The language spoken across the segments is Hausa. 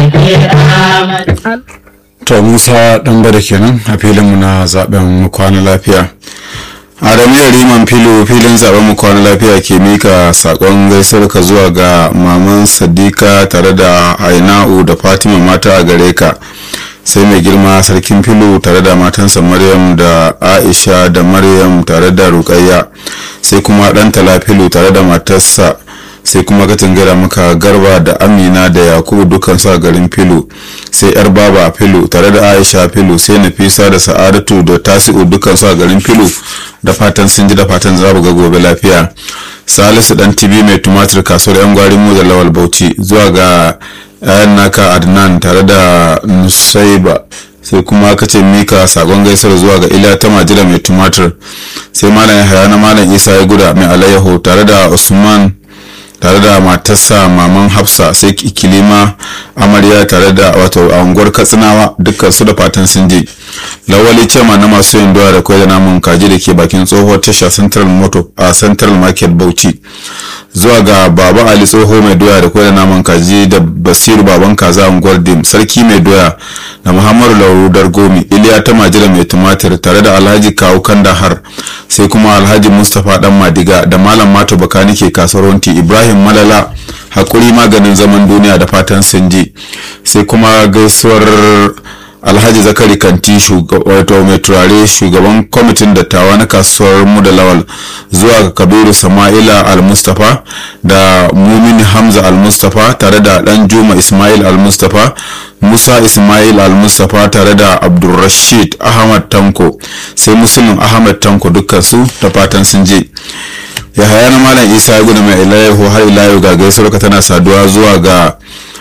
to musa dan bada kenan a filinmu na zaben mu kwana lafiya adamu riman filo filin zaben mu kwana lafiya ke mika sakon gaisuwar ka zuwa ga maman sadika tare da aina'u da fatima mata a gare ka sai mai girma sarkin filo tare da matansa maryam da aisha da maryam tare da rukayya sai kuma dan filo tare da matarsa sai kuma ka gara maka garba da amina da yakubu dukkan sa garin filo sai yar baba filo tare da aisha filo sai nafisa da sa'adatu da tasi'u dukkan sa garin filo da fatan sun ji da fatan za ga gobe lafiya salisu dan tibi mai tumatir kasuwar yan gwarin mu da lawal bauchi zuwa ga yayan naka adnan tare da nusaiba sai kuma ka ce mika sakon gaisar zuwa ga iliya ta majira mai tumatir sai malam yahaya na malam isa ya guda mai alayyaho tare da usman tare da matarsa maman hafsa sai kilima amarya tare da wato a unguwar katsinawa dukkan su da fatan sun je lawali cema na masu yin doya da kwai da namun kaji da ke bakin tsohuwar tasha central moto a central market bauchi zuwa ga baba ali tsoho mai doya da kwai da namun kaji da basiru baban kaza a unguwar dim sarki mai doya da muhammadu lauru dargomi iliya ta majira mai tumatir tare da alhaji kawu kandahar sai kuma alhaji mustapha dan madiga da malam mato bakani ke kasuwar wanti ibrahim malala hakuri maganin zaman duniya da fatan sun ji sai kuma gaisuwar alhaji zakari kanti wato mai turare shugaban kwamitin dattawa na kasuwar mu da lawal zuwa ga kabiru sama'ila al-mustapha da mumini hamza al-mustapha tare da dan juma ismail al-mustapha musa ismail al-mustapha tare da abdulrashid ahmad tanko sai musulun ahmad tanko dukkan su da fatan sun je yahaya na malam isa ya gudu mai ilayahu har ilayu ga gaisuwar tana saduwa zuwa ga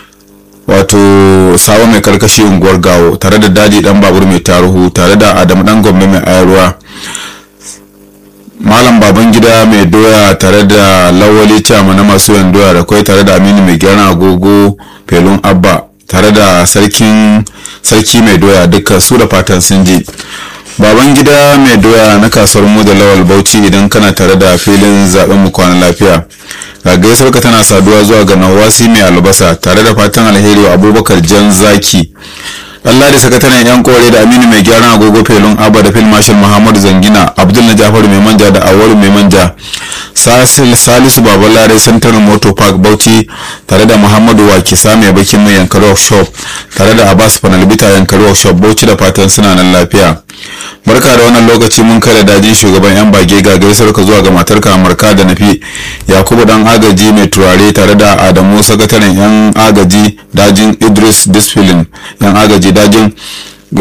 wato sawa mai karkashi unguwar gawo tare da daji dan babur mai taruhu tare da adamu dan gombe mai ayarwa malam baban gida mai doya tare da lawali cama na masu yan doya da kwai tare da aminu mai gyaran agogo felun abba tare da sarkin sarki mai doya duka su da fatan sun je baban gida mai doya na kasuwar mu da lawal bauchi idan kana tare da filin zaben mu kwana lafiya ga gaisuwar ka tana saduwa zuwa ga nawasi mai albasa tare da fatan alheri wa abubakar jan zaki Allah da sakataren yan kore da Aminu mai gyaran agogo felun Abba da Phil Marshal Muhammadu Zangina Abdul na Jafaru mai manja da Awalu mai manja Salisu Babalare Central Motor Park Bauchi tare da Muhammadu Wakisa mai bakin mai yankari workshop tare da Abbas Panalbita yankari workshop Bauchi da fatan suna nan lafiya barka da wannan lokaci mun kai da dajin shugaban yan bage ga gaisar ka zuwa ga matarka amurka da nafi yakubu dan agaji mai turare tare da adamu sakataren yan agaji dajin idris disfilin yan agaji dajin